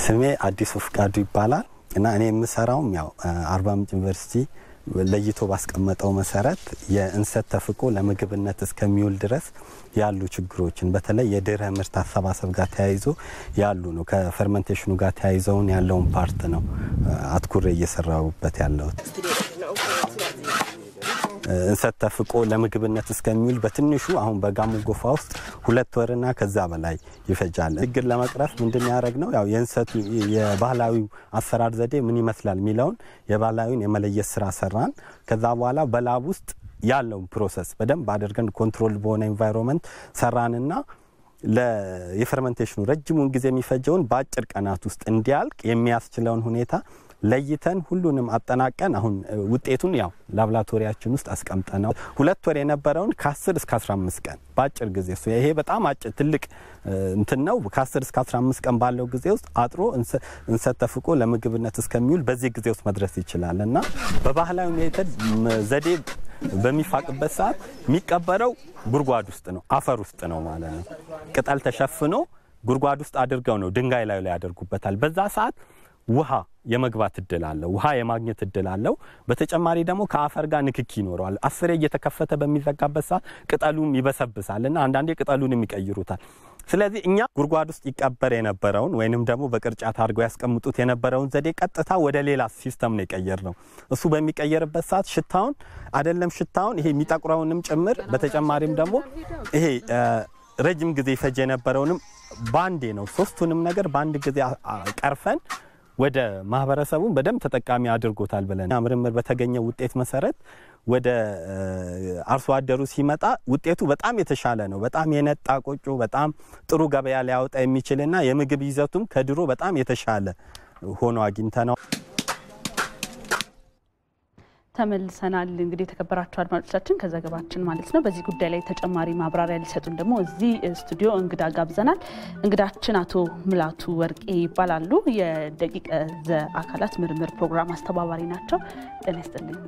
ስሜ አዲሱ ፍቃዱ ይባላል እና እኔ የምሰራውም ያው አርባ ምንጭ ዩኒቨርሲቲ ለይቶ ባስቀመጠው መሰረት የእንሰት ተፍቆ ለምግብነት እስከሚውል ድረስ ያሉ ችግሮችን በተለይ የድህረ ምርት አሰባሰብ ጋር ተያይዞ ያሉ ነው። ከፈርመንቴሽኑ ጋር ተያይዘውን ያለውን ፓርት ነው አትኩሬ እየሰራሁበት ያለሁት። እንሰት ተፍቆ ለምግብነት እስከሚውል በትንሹ አሁን በጋሞ ጎፋ ውስጥ ሁለት ወርና ከዛ በላይ ይፈጃል። ችግር ለመቅረፍ ምንድን ያደረግ ነው ያው የእንሰቱ የባህላዊው አሰራር ዘዴ ምን ይመስላል የሚለውን የባህላዊውን የመለየት ስራ ሰራን። ከዛ በኋላ በላብ ውስጥ ያለውን ፕሮሰስ በደንብ አድርገን ኮንትሮል በሆነ ኤንቫይሮንመንት ሰራንና የፈርመንቴሽኑ ረጅሙን ጊዜ የሚፈጀውን በአጭር ቀናት ውስጥ እንዲያልቅ የሚያስችለውን ሁኔታ ለይተን ሁሉንም አጠናቀን አሁን ውጤቱን ያው ላብራቶሪያችን ውስጥ አስቀምጠነው ሁለት ወር የነበረውን ከ10 እስከ 15 ቀን በአጭር ጊዜ እሱ ይሄ በጣም አጭር ትልቅ እንትን ነው። ከ10 እስከ 15 ቀን ባለው ጊዜ ውስጥ አጥሮ እንሰት ተፍቆ ለምግብነት እስከሚውል በዚህ ጊዜ ውስጥ መድረስ ይችላል እና በባህላዊ ሜተድ ዘዴ በሚፋቅበት ሰዓት የሚቀበረው ጉድጓድ ውስጥ ነው፣ አፈር ውስጥ ነው ማለት ነው። ቅጠል ተሸፍኖ ጉድጓድ ውስጥ አድርገው ነው ድንጋይ ላይ ላይ ያደርጉበታል። በዛ ሰዓት ውሃ የመግባት እድል አለው። ውሃ የማግኘት እድል አለው። በተጨማሪ ደግሞ ከአፈር ጋር ንክኪ ይኖረዋል። አስሬ እየተከፈተ በሚዘጋበት ሰዓት ቅጠሉም ይበሰብሳል እና አንዳንዴ ቅጠሉንም ይቀይሩታል። ስለዚህ እኛ ጉድጓድ ውስጥ ይቀበር የነበረውን ወይንም ደግሞ በቅርጫት አድርገው ያስቀምጡት የነበረውን ዘዴ ቀጥታ ወደ ሌላ ሲስተም ነው የቀየር ነው። እሱ በሚቀየርበት ሰዓት ሽታውን አይደለም ሽታውን ይሄ የሚጠቁረውንም ጭምር በተጨማሪም ደግሞ ይሄ ረጅም ጊዜ ይፈጅ የነበረውንም ባንዴ ነው ሶስቱንም ነገር በአንድ ጊዜ ቀርፈን ወደ ማህበረሰቡን በደንብ ተጠቃሚ አድርጎታል ብለን ምርምር በተገኘ ውጤት መሰረት ወደ አርሶ አደሩ ሲመጣ ውጤቱ በጣም የተሻለ ነው። በጣም የነጣ ቆጮ፣ በጣም ጥሩ ገበያ ሊያወጣ የሚችልና የምግብ ይዘቱም ከድሮ በጣም የተሻለ ሆኖ አግኝተ ነው። ተመልሰናል። እንግዲህ የተከበራችሁ አድማጮቻችን ከዘገባችን ማለት ነው። በዚህ ጉዳይ ላይ ተጨማሪ ማብራሪያ ሊሰጡን ደግሞ እዚህ ስቱዲዮ እንግዳ ጋብዘናል። እንግዳችን አቶ ምላቱ ወርቄ ይባላሉ። የደቂቀ ዘ አካላት ምርምር ፕሮግራም አስተባባሪ ናቸው። ጤና ይስጥልኝ።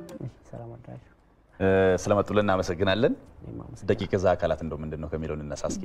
ስለመጡልን እናመሰግናለን። ደቂቀ ዘ አካላት እንደው ምንድን ነው ከሚለው እንነሳ እስኪ።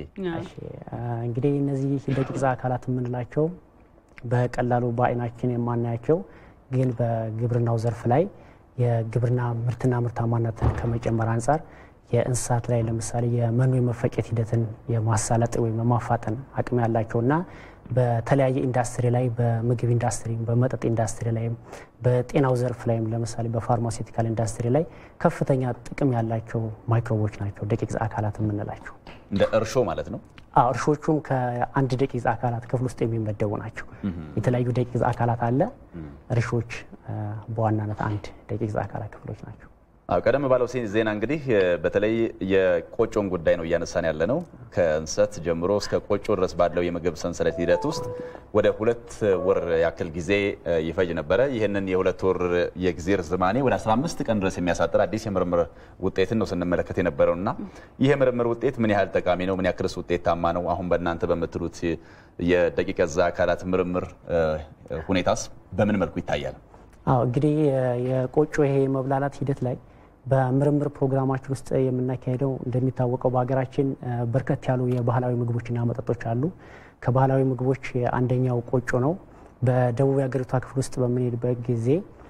እንግዲህ እነዚህ ደቂቀ ዘ አካላት የምንላቸው በቀላሉ በአይናችን የማናያቸው ግን በግብርናው ዘርፍ ላይ የግብርና ምርትና ምርታማነትን ከመጨመር አንጻር የእንስሳት ላይ ለምሳሌ የመኖ የመፈጨት ሂደትን የማሳለጥ ወይም የማፋጠን አቅም ያላቸውና በተለያየ ኢንዱስትሪ ላይ በምግብ ኢንዱስትሪ፣ በመጠጥ ኢንዱስትሪ ላይም በጤናው ዘርፍ ላይም ለምሳሌ በፋርማሲውቲካል ኢንዱስትሪ ላይ ከፍተኛ ጥቅም ያላቸው ማይክሮቦች ናቸው ደቂቅ አካላት የምንላቸው። እንደ እርሾ ማለት ነው። እርሾቹም ከአንድ ደቂቅ አካላት ክፍል ውስጥ የሚመደቡ ናቸው። የተለያዩ ደቂቅ አካላት አለ። እርሾች በዋናነት አንድ ደቂቅ አካላት ክፍሎች ናቸው። አዎ ቀደም ባለው ዜና እንግዲህ በተለይ የቆጮን ጉዳይ ነው እያነሳን ያለ ነው። ከእንሰት ጀምሮ እስከ ቆጮ ድረስ ባለው የምግብ ሰንሰለት ሂደት ውስጥ ወደ ሁለት ወር ያክል ጊዜ ይፈጅ ነበረ። ይህንን የሁለት ወር የጊዜ ርዝማኔ ወደ 15 ቀን ድረስ የሚያሳጥር አዲስ የምርምር ውጤትን ነው ስንመለከት የነበረው እና ይህ የምርምር ውጤት ምን ያህል ጠቃሚ ነው? ምን ያክልስ ውጤታማ ነው? አሁን በእናንተ በምትሉት የደቂቀ ዘ አካላት ምርምር ሁኔታስ በምን መልኩ ይታያል? አዎ እንግዲህ የቆጮ ይሄ የመብላላት ሂደት ላይ በምርምር ፕሮግራማችን ውስጥ የምናካሄደው እንደሚታወቀው በሀገራችን በርከት ያሉ የባህላዊ ምግቦችና መጠጦች አሉ። ከባህላዊ ምግቦች አንደኛው ቆጮ ነው። በደቡብ የሀገሪቷ ክፍል ውስጥ በምንሄድበት ጊዜ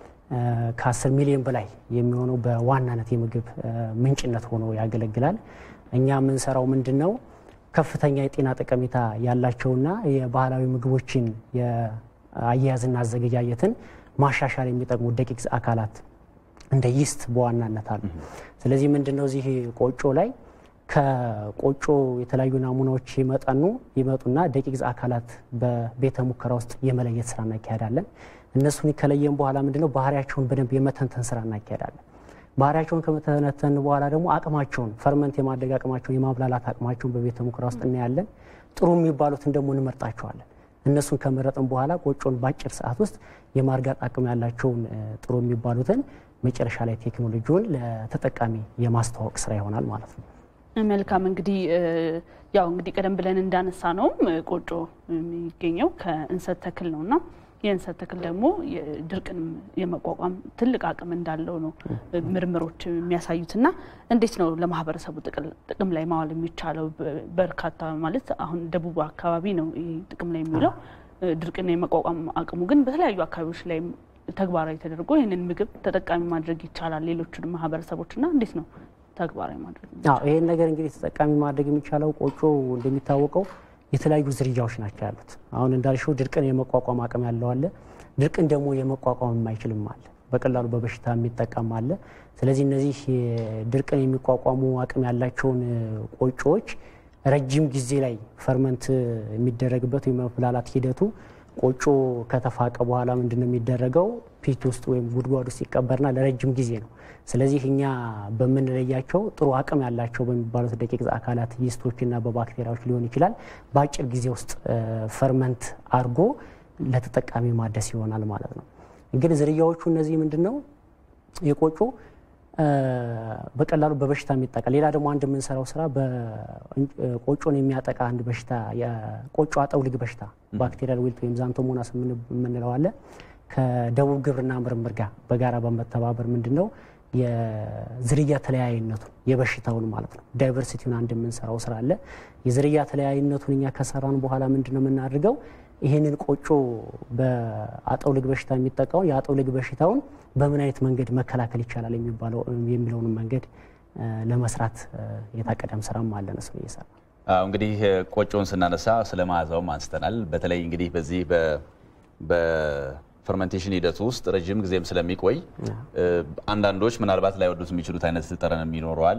ከ10 ሚሊዮን በላይ የሚሆነው በዋናነት የምግብ ምንጭነት ሆኖ ያገለግላል። እኛ የምንሰራው ምንድን ነው? ከፍተኛ የጤና ጠቀሜታ ያላቸውና የባህላዊ ምግቦችን የአያያዝና አዘገጃጀትን ማሻሻል የሚጠቅሙ ደቂቅ አካላት እንደ ይስት በዋናነት አሉ። ስለዚህ ምንድነው እዚህ ቆጮ ላይ ከቆጮ የተለያዩ ናሙናዎች ይመጣኑ ይመጡና ደቂቅ አካላት በቤተ ሙከራ ውስጥ የመለየት ስራ እናካሄዳለን። እነሱን ከለየን በኋላ ምንድነው ባህሪያቸውን በደንብ የመተንተን ስራ እናካሄዳለን። ባህሪያቸውን ከመተነተን በኋላ ደግሞ አቅማቸውን ፈርመንት የማድረግ አቅማቸውን የማብላላት አቅማቸውን በቤተ ሙከራ ውስጥ እናያለን። ጥሩ የሚባሉትን ደግሞ እንመርጣቸዋለን። እነሱን ከመረጥን በኋላ ቆጮን በአጭር ሰዓት ውስጥ የማርጋት አቅም ያላቸውን ጥሩ የሚባሉትን መጨረሻ ላይ ቴክኖሎጂውን ለተጠቃሚ የማስተዋወቅ ስራ ይሆናል ማለት ነው። መልካም እንግዲህ ያው እንግዲህ ቀደም ብለን እንዳነሳ ነውም ቆጮ የሚገኘው ከእንሰት ተክል ነው እና የእንሰት ተክል ደግሞ ድርቅንም የመቋቋም ትልቅ አቅም እንዳለው ነው ምርምሮች የሚያሳዩት። እና እንዴት ነው ለማህበረሰቡ ጥቅም ላይ ማዋል የሚቻለው? በርካታ ማለት አሁን ደቡብ አካባቢ ነው ይህ ጥቅም ላይ የሚውለው። ድርቅና የመቋቋም አቅሙ ግን በተለያዩ አካባቢዎች ላይ ተግባራዊ ተደርጎ ይህንን ምግብ ተጠቃሚ ማድረግ ይቻላል። ሌሎቹንም ማህበረሰቦችና እንዴት ነው ተግባራዊ ማድረግ? አዎ ይህን ነገር እንግዲህ ተጠቃሚ ማድረግ የሚቻለው ቆጮ እንደሚታወቀው የተለያዩ ዝርያዎች ናቸው ያሉት። አሁን እንዳልሽው ድርቅን የመቋቋም አቅም ያለው አለ፣ ድርቅን ደግሞ የመቋቋም የማይችልም አለ፣ በቀላሉ በበሽታ የሚጠቃም አለ። ስለዚህ እነዚህ ድርቅን የሚቋቋሙ አቅም ያላቸውን ቆጮዎች ረጅም ጊዜ ላይ ፈርመንት የሚደረግበት የመብላላት ሂደቱ ቆጮ ከተፋቀ በኋላ ምንድን ነው የሚደረገው? ፒት ውስጥ ወይም ጉድጓድ ውስጥ ይቀበርና ለረጅም ጊዜ ነው። ስለዚህ እኛ በምንለያቸው ጥሩ አቅም ያላቸው በሚባሉት ደቂቅ አካላት ይስቶችና በባክቴሪያዎች ሊሆን ይችላል በአጭር ጊዜ ውስጥ ፈርመንት አድርጎ ለተጠቃሚ ማደስ ይሆናል ማለት ነው። እንግዲህ ዝርያዎቹ እነዚህ ምንድን ነው የቆጮ በቀላሉ በበሽታ የሚጠቃ ሌላ ደግሞ አንድ የምንሰራው ስራ ቆጮን የሚያጠቃ አንድ በሽታ የቆጮ አጠውልግ በሽታ ባክቴሪያል ዊልት ወይም ዛንቶሞናስ የምንለው አለ። ከደቡብ ግብርና ምርምር ጋር በጋራ በመተባበር ምንድን ነው የዝርያ ተለያይነቱን የበሽታውን ማለት ነው ዳይቨርሲቲውን አንድ የምንሰራው ስራ አለ። የዝርያ ተለያይነቱን እኛ ከሰራን በኋላ ምንድን ነው የምናደርገው ይህንን ቆጮ በአጠውልግ በሽታ የሚጠቃውን የአጠውልግ በሽታውን በምን አይነት መንገድ መከላከል ይቻላል የሚባለው የሚለውን መንገድ ለመስራት የታቀደም ስራም አለን። እሱ እየሰራ እንግዲህ ቆጮን ስናነሳ ስለ መዓዛውም አንስተናል። በተለይ እንግዲህ በዚህ በፈርመንቴሽን ሂደቱ ውስጥ ረዥም ጊዜም ስለሚቆይ አንዳንዶች ምናልባት ላይወዱት የሚችሉት አይነት ጠረንም ይኖረዋል።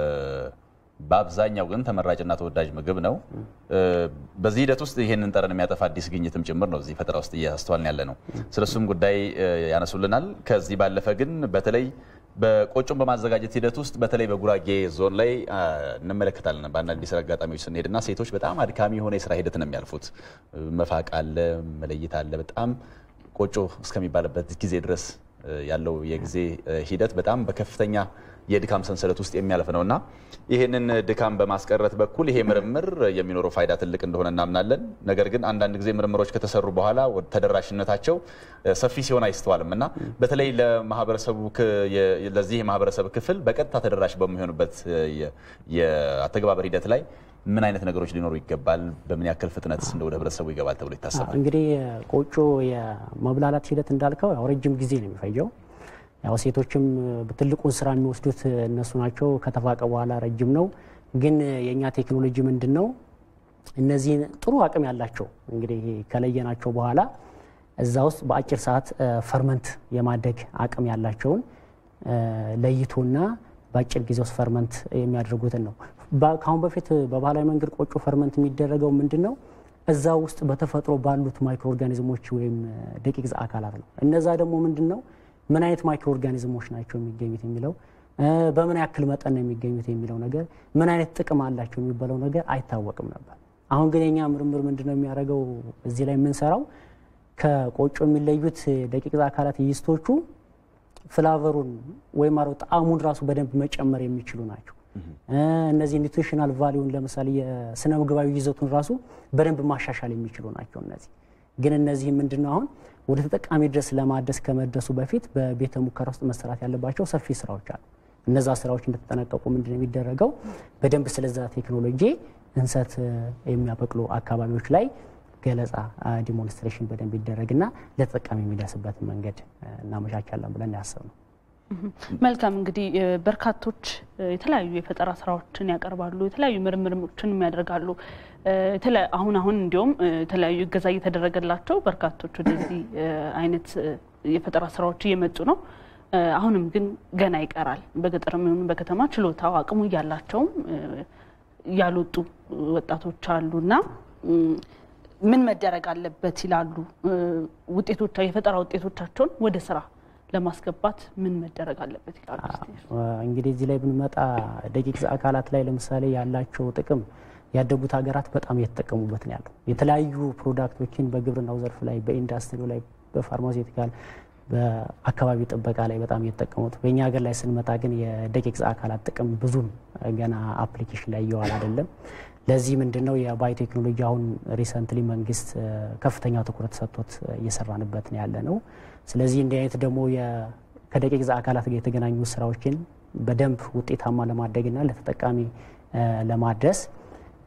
በአብዛኛው ግን ተመራጭና ተወዳጅ ምግብ ነው። በዚህ ሂደት ውስጥ ይህንን ጠረን የሚያጠፋ አዲስ ግኝትም ጭምር ነው እዚህ ፈጠራ ውስጥ እያስተዋልን ያለ ነው። ስለሱም ጉዳይ ያነሱልናል። ከዚህ ባለፈ ግን በተለይ በቆጮን በማዘጋጀት ሂደት ውስጥ በተለይ በጉራጌ ዞን ላይ እንመለከታለን። በአንዳንድ የስራ አጋጣሚዎች ስንሄድና ሴቶች በጣም አድካሚ የሆነ የስራ ሂደት ነው የሚያልፉት። መፋቅ አለ፣ መለየት አለ። በጣም ቆጮ እስከሚባልበት ጊዜ ድረስ ያለው የጊዜ ሂደት በጣም በከፍተኛ የድካም ሰንሰለት ውስጥ የሚያልፍ ነው እና ይህንን ድካም በማስቀረት በኩል ይሄ ምርምር የሚኖረው ፋይዳ ትልቅ እንደሆነ እናምናለን። ነገር ግን አንዳንድ ጊዜ ምርምሮች ከተሰሩ በኋላ ተደራሽነታቸው ሰፊ ሲሆን አይስተዋልም እና በተለይ ለማህበረሰቡ ለዚህ የማህበረሰብ ክፍል በቀጥታ ተደራሽ በሚሆንበት የአተገባበር ሂደት ላይ ምን አይነት ነገሮች ሊኖሩ ይገባል? በምን ያክል ፍጥነት እንደ ወደ ህብረተሰቡ ይገባል ተብሎ ይታሰባል? እንግዲህ ቆጮ የመብላላት ሂደት እንዳልከው ያው ረጅም ጊዜ ነው የሚፈጀው። ያው ሴቶችም ትልቁን ስራ የሚወስዱት እነሱ ናቸው። ከተፋቀ በኋላ ረጅም ነው። ግን የእኛ ቴክኖሎጂ ምንድን ነው? እነዚህን ጥሩ አቅም ያላቸው እንግዲህ ከለየናቸው በኋላ እዛ ውስጥ በአጭር ሰዓት ፈርመንት የማደግ አቅም ያላቸውን ለይቶና በአጭር ጊዜ ውስጥ ፈርመንት የሚያደርጉትን ነው። ከአሁን በፊት በባህላዊ መንገድ ቆጮ ፈርመንት የሚደረገው ምንድን ነው? እዛ ውስጥ በተፈጥሮ ባሉት ማይክሮ ኦርጋኒዝሞች ወይም ደቂቅ አካላት ነው። እነዛ ደግሞ ምንድን ነው ምን አይነት ማይክሮ ኦርጋኒዝሞች ናቸው የሚገኙት የሚለው በምን ያክል መጠን ነው የሚገኙት የሚለው ነገር ምን አይነት ጥቅም አላቸው የሚባለው ነገር አይታወቅም ነበር። አሁን ግን የኛ ምርምር ምንድን ነው የሚያደርገው እዚህ ላይ የምንሰራው ከቆጮ የሚለዩት ደቂቅ አካላት ይስቶቹ ፍላቨሩን ወይም አረው ጣዕሙን ራሱ በደንብ መጨመር የሚችሉ ናቸው። እነዚህ ኒውትሪሽናል ቫሊዩን ለምሳሌ የስነ ምግባዊ ይዘቱን ራሱ በደንብ ማሻሻል የሚችሉ ናቸው። እነዚህ ግን እነዚህ ምንድን ነው አሁን ወደ ተጠቃሚ ድረስ ለማድረስ ከመድረሱ በፊት በቤተ ሙከራ ውስጥ መሰራት ያለባቸው ሰፊ ስራዎች አሉ። እነዛ ስራዎች እንደተጠናቀቁ ምንድን ነው የሚደረገው በደንብ ስለዛ ቴክኖሎጂ እንሰት የሚያበቅሉ አካባቢዎች ላይ ገለጻ ዲሞንስትሬሽን በደንብ ይደረግና ለተጠቃሚ የሚደርስበትን መንገድ እናመቻቻለን ብለን ያሰብ ነው። መልካም እንግዲህ በርካቶች የተለያዩ የፈጠራ ስራዎችን ያቀርባሉ፣ የተለያዩ ምርምሮችን ያደርጋሉ። አሁን አሁን እንዲሁም የተለያዩ እገዛ እየተደረገላቸው በርካቶች ወደዚህ አይነት የፈጠራ ስራዎች እየመጡ ነው። አሁንም ግን ገና ይቀራል። በገጠርም ይሁን በከተማ ችሎታው አቅሙ እያላቸውም ያልወጡ ወጣቶች አሉና ምን መደረግ አለበት ይላሉ? ውጤቶቻ የፈጠራ ውጤቶቻቸውን ወደ ስራ ለማስገባት ምን መደረግ አለበት ይላሉ? እንግዲህ እዚህ ላይ ብንመጣ ደቂቅ አካላት ላይ ለምሳሌ ያላቸው ጥቅም ያደጉት ሀገራት በጣም እየተጠቀሙበት ነው ያለው። የተለያዩ ፕሮዳክቶችን በግብርናው ዘርፍ ላይ፣ በኢንዱስትሪው ላይ፣ በፋርማሴቲካል በአካባቢ ጥበቃ ላይ በጣም እየተጠቀሙት፣ በእኛ ሀገር ላይ ስንመጣ ግን የደቂቅ አካላት ጥቅም ብዙም ገና አፕሊኬሽን ላይ እየዋል አይደለም። ለዚህ ምንድን ነው የባዮቴክኖሎጂ አሁን ሪሰንትሊ መንግስት ከፍተኛ ትኩረት ሰጥቶት እየሰራንበት ነው ያለ ነው። ስለዚህ እንዲህ አይነት ደግሞ ከደቂቅ አካላት ጋር የተገናኙ ስራዎችን በደንብ ውጤታማ ለማድረግና ለተጠቃሚ ለማድረስ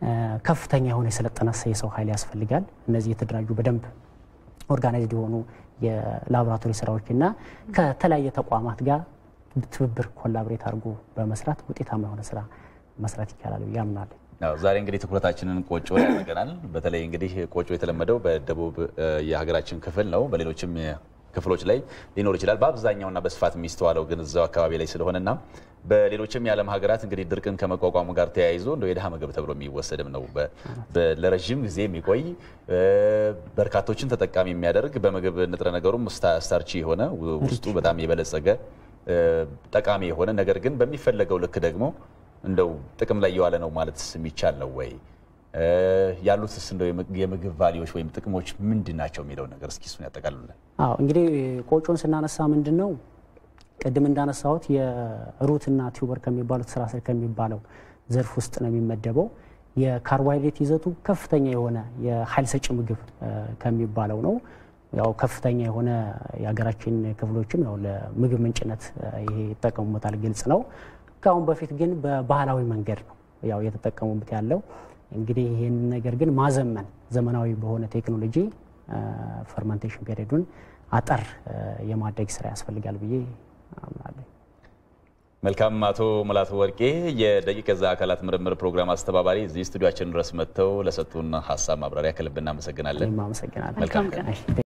ከፍተኛ የሆነ የሰለጠነ የሰው ኃይል ያስፈልጋል። እነዚህ የተደራጁ በደንብ ኦርጋናይዝድ የሆኑ የላቦራቶሪ ስራዎችና ከተለያየ ተቋማት ጋር ትብብር ኮላብሬት አድርጎ በመስራት ውጤታማ የሆነ ስራ መስራት ይቻላል ብዬ አምናለሁ። ዛሬ እንግዲህ ትኩረታችንን ቆጮ ያደርገናል። በተለይ እንግዲህ ቆጮ የተለመደው በደቡብ የሀገራችን ክፍል ነው። በሌሎችም ክፍሎች ላይ ሊኖር ይችላል። በአብዛኛውና በስፋት የሚስተዋለው ግን እዛው አካባቢ ላይ ስለሆነና በሌሎችም የዓለም ሀገራት እንግዲህ ድርቅን ከመቋቋሙ ጋር ተያይዞ እንደ የድሃ ምግብ ተብሎ የሚወሰድም ነው። ለረዥም ጊዜ የሚቆይ በርካቶችን ተጠቃሚ የሚያደርግ በምግብ ንጥረ ነገሩም ስታርቺ የሆነ ውስጡ በጣም የበለጸገ ጠቃሚ የሆነ ነገር ግን በሚፈለገው ልክ ደግሞ እንደው ጥቅም ላይ የዋለ ነው ማለት የሚቻል ነው ወይ? ያሉትስ እንደው የምግብ ቫሊዎች ወይም ጥቅሞች ምንድን ናቸው የሚለው ነገር እስኪ እሱን ያጠቃልሉልን። አዎ እንግዲህ ቆጮን ስናነሳ ምንድን ነው ቅድም እንዳነሳሁት የሩትና ቲዩበር ከሚባሉት ስራ ስር ከሚባለው ዘርፍ ውስጥ ነው የሚመደበው። የካርቦሃይድሬት ይዘቱ ከፍተኛ የሆነ የኃይል ሰጪ ምግብ ከሚባለው ነው። ያው ከፍተኛ የሆነ የሀገራችን ክፍሎችም ያው ለምግብ ምንጭነት ይሄ ይጠቀሙበታል፣ ግልጽ ነው። ከአሁን በፊት ግን በባህላዊ መንገድ ነው ያው እየተጠቀሙበት ያለው። እንግዲህ ይህን ነገር ግን ማዘመን ዘመናዊ በሆነ ቴክኖሎጂ ፈርመንቴሽን ፔሪዱን አጠር የማድረግ ስራ ያስፈልጋል ብዬ አምናለሁ። መልካም። አቶ ሙላቱ ወርቄ የደቂቀ ዘ አካላት ምርምር ፕሮግራም አስተባባሪ እዚህ ስቱዲዮችን ድረስ መጥተው ለሰጡን ሀሳብ ማብራሪያ ከልብ እናመሰግናለን። አመሰግናለሁ። መልካም ቀን።